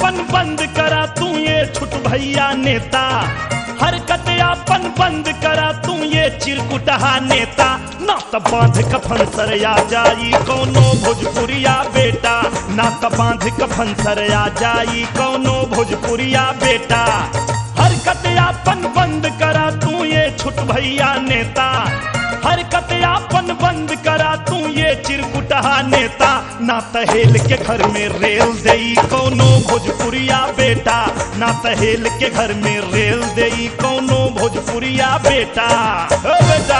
अपन बंद करा तू ये छुट भैया नेता हरकत अपन बंद करा तू ये चिरकुटहा नेता ना त बांध कफन सरया जाई कौनो भोजपुरिया बेटा ना त बांध कफन सरया जाई कौनो भोजपुरिया बेटा हरकत अपन बंद करा तू ये छुट भैया नेता हरकत अपन बंद करा तू ये चिरकुटहा नेता ना तहेल के घर में रेल देई कौनो भोजपुरिया बेटा ना तहेल के घर में रेल देई कौनो भोजपुरिया बेटा ओ बेटा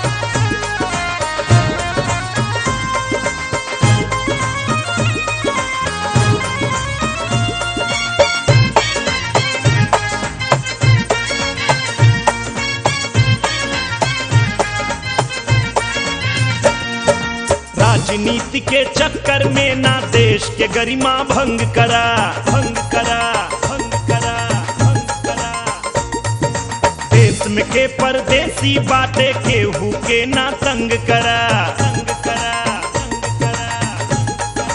राजनीति के चक्कर में ना देश के गरिमा भंग करा भंग करा भंग करा भंग करा देश में के परदेसी बाटे केहू के ना तंग करा तंग करा तंग करा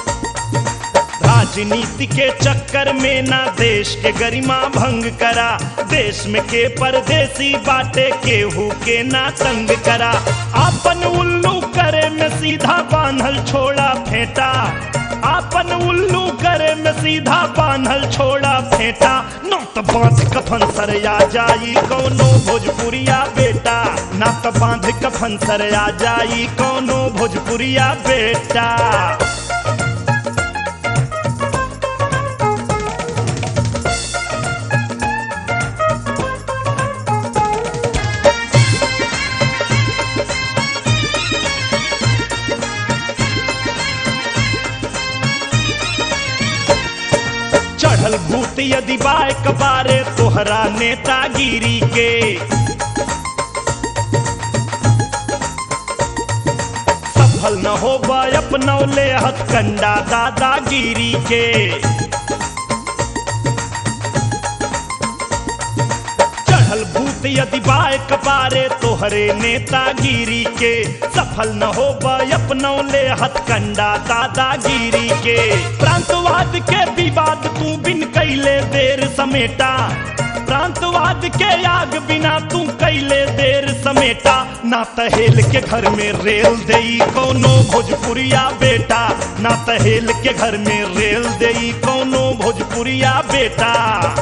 राजनीति के चक्कर में ना देश के गरिमा भंग करा देश में के परदेसी बाटे केहू के ना तंग करा आपन उल्लू करे में सीधा बांधल छोड़ा फेंटा आपन उल्लू करे में सीधा बांधल छोड़ा फेंटा न त बांध कफन सरया जाई कौनो भोजपुरिया बेटा ना त बांध कफन सरया जाई कौनो भोजपुरिया बेटा चढ़ल भूत यदि बाय कबारे तोहरा नेतागिरी के सफल न हो अपनौले हथकंडा दादागिरी के चढ़ल भूत यदि बाय कबारे तोहरे नेतागिरी के सफल न हो अपनौले हथकंडा दादागिरी के प्रांतवाद के विवाद तू बिन कैले देर समेटा प्रांतवाद के आग बिना तू कैले देर समेटा ना तहेल के घर में रेल देई कौनो भोजपुरिया बेटा ना तहेल के घर में रेल देई कौनो भोजपुरिया बेटा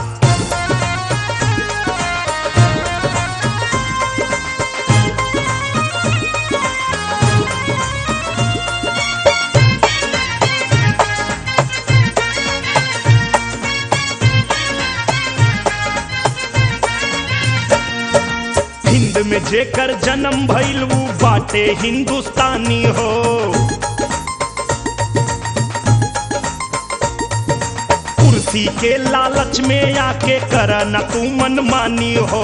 हिंद में जेकर जन्म भइल ऊ बाटे हिंदुस्तानी हो कुर्सी के लालच में आके कर न तू मनमानी हो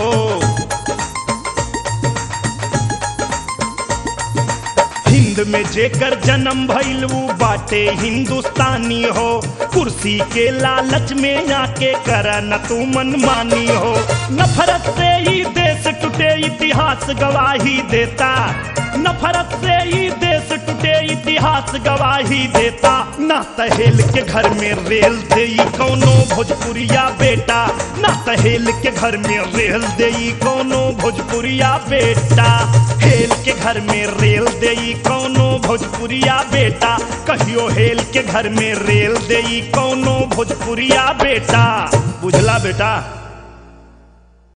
हिंद में जेकर जन्म भइल ऊ बाटे हिंदुस्तानी हो कुर्सी के लालच में आके कर न तू मनमानी हो नफरत से ही देश टूटे इतिहास गवाही देता नफरत से ही देश टूटे इतिहास गवाही देता ना तहेल के घर में रेल देई कौनो भोजपुरिया बेटा ना तहेल के घर में रेल देई कौनो भोजपुरिया बेटा हेल के घर में रेल देई कौनो भोजपुरिया बेटा कहियो हेल के घर में रेल देई कौनो भोजपुरिया बेटा बुझला बेटा